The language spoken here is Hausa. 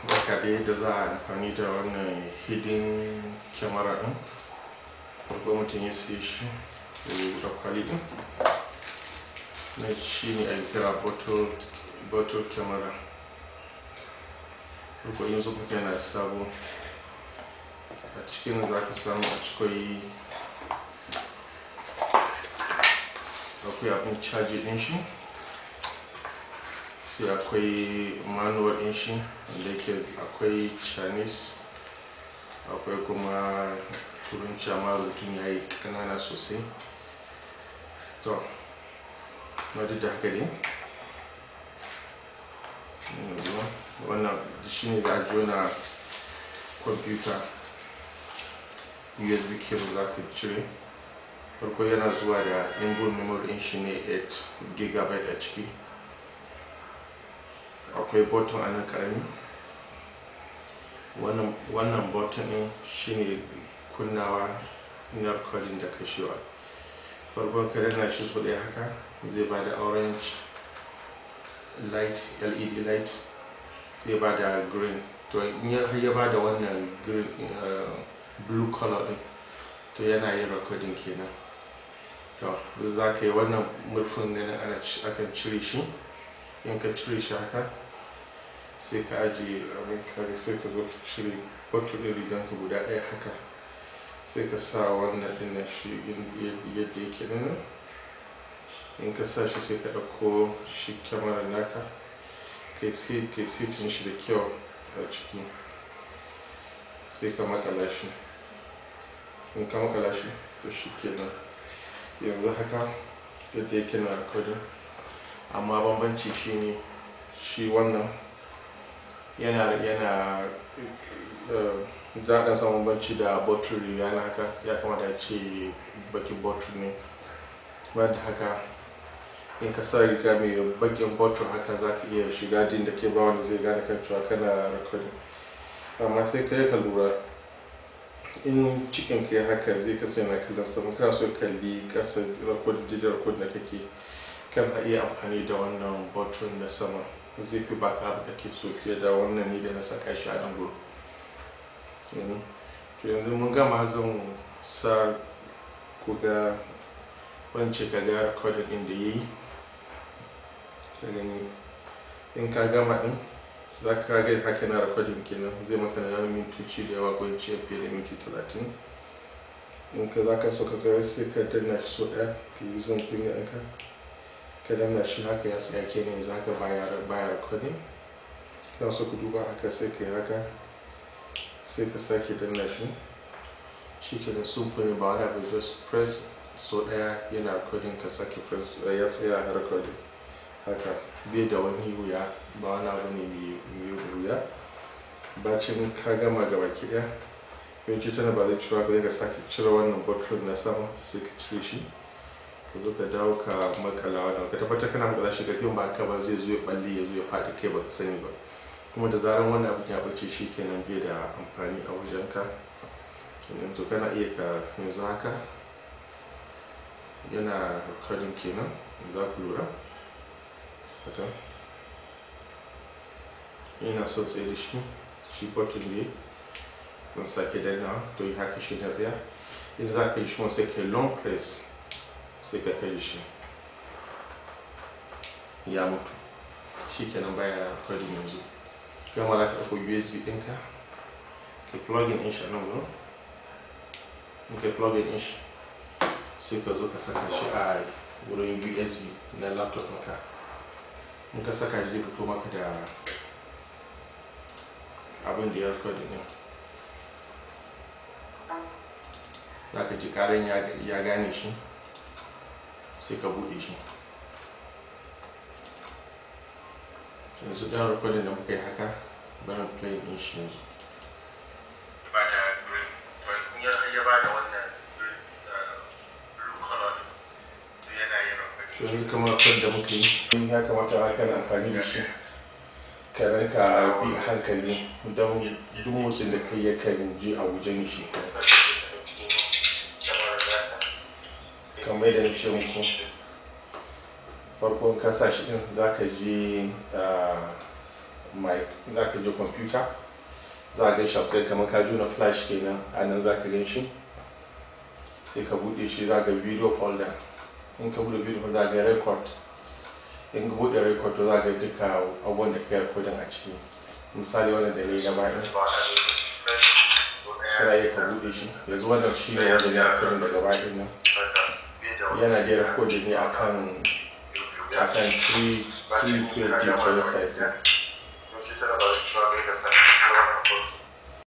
baka da yadda za a amfani da wannan hidden camera din farko mutum ya siya shi da kwali din na shi ne a kira bottle camera farko yin zuba yana sabo a cikin za ka samu a cikin akwai abin caji din shi sai akwai manual din shi wanda yake akwai chinese akwai kuma turanci amma rubutun ya yi kanana sosai to na duk da haka dai wannan shi ne za a jona kwamfuta usb cable za ka cire farko yana zuwa da inbuilt memory din shi ne 8 gigabyte a ciki akwai button a nan karami wannan button din shine kunnawa na recording da kashewa farkon ka danna shi so ɗaya haka zai ba da orange light led light zai ba da green to in ya ba da wannan green blue color din to yana yin recording kenan to za ka yi wannan murfin ne ana akan cire shi in ka cire shi haka sai ka ajiye abin kare sai ka zo ka cire batu ɗin riganka guda ɗaya haka sai ka sa wannan ɗin na shi yadda yake nan in ka sa shi sai ka ɗauko shi kyamarar naka kai sitin shi da kyau a ciki sai ka makala shi in ka makala shi to shi kenan yanzu haka yadda yake na recording amma bambanci shine shi wannan yana yana za a samun banci da bottle yana haka ya kamata ce bakin bottle ne ba da haka in ka sa riga mai bakin bottle haka za ka iya shiga din da ke ba wanda zai gane kan cewa kana recording amma sai ka yi ka lura in cikin ka haka zai kasance na kallon sama kana so kalli kasa record da record da kake kana iya amfani da wannan bottle na sama zai fi baka abu da ke so fiye da wannan ne da na saka shi a nan gudu yanzu mun gama zan sa ku ga wance ka ga recording din da ya yi ka gani in ka gama din za ka ga haka na recording kenan zai maka na mintoci da yawa ko ce fiye da minti talatin in ka za ka so ka tsayar sai ka danna shi so ɗaya ka yi zan kunya ɗanka ka danna shi haka ya tsaya kenan za ka baya baya recording kana so ku duba haka sai ka yi haka sai ka sake danna shi shi ke da simple ba wani abu just press so daya yana recording ka sake press ya tsaya a recording haka bai da wani wuya ba wani abu ne mai wuya bacin ka gama gaba ki daya yawanci tana ba zai cira ba ka sake cire wannan bottle na sama sai ka cire shi ka zo ka dawo ka makala wannan ka tabbatar kana makala shi karfin ba ka ba zai zo ya balle ya zo ya faɗi kai ba ka sani ba kuma da zarar wannan abin ya bace shi kenan bai da amfani a wajenka kenan to kana iya ka yanzu haka yana recording kenan za ku lura haka yana son tsaye da shi shi button ne mun sake danna to yi haka shi na tsaya in za ka yi shi sai ka long press sai ka kai shi ya mutu shi kenan baya recording yanzu gama za ka ɗauko usb ɗinka ka plugin in shi a nan wurin in ka plugin in shi sai ka zo ka saka shi a wurin usb na laptop ɗinka in ka saka shi zai fito maka da abin da ya recording ɗin za ka ji ƙarin ya gane shi sai ka buɗe shi yanzu ɗan rikodin da muka yi haka barin play ɗin shi yanzu ba da green ya ba da wannan blue color yana yin to yanzu kamar kwan da muka yi ya kamata a kan amfani da shi ka rinka bi a hankali don duk motsin da kai yakan ji a wajen shi kamar da na ce muku farkon kasa shi din za ka ji mic za ka je kwamfuta za ka gan shi sai kamar ka juna flash kenan a nan za ka gan shi sai ka bude shi za ka video folder in ka bude video folder za ka record in ka bude record to za ka duka abubuwan da ka recording a ciki misali wannan da ne na bayan kana iya ka bude shi yanzu wannan shi ne wanda na recording daga bayan nan yana da recording ne akan akan 3 320 for your size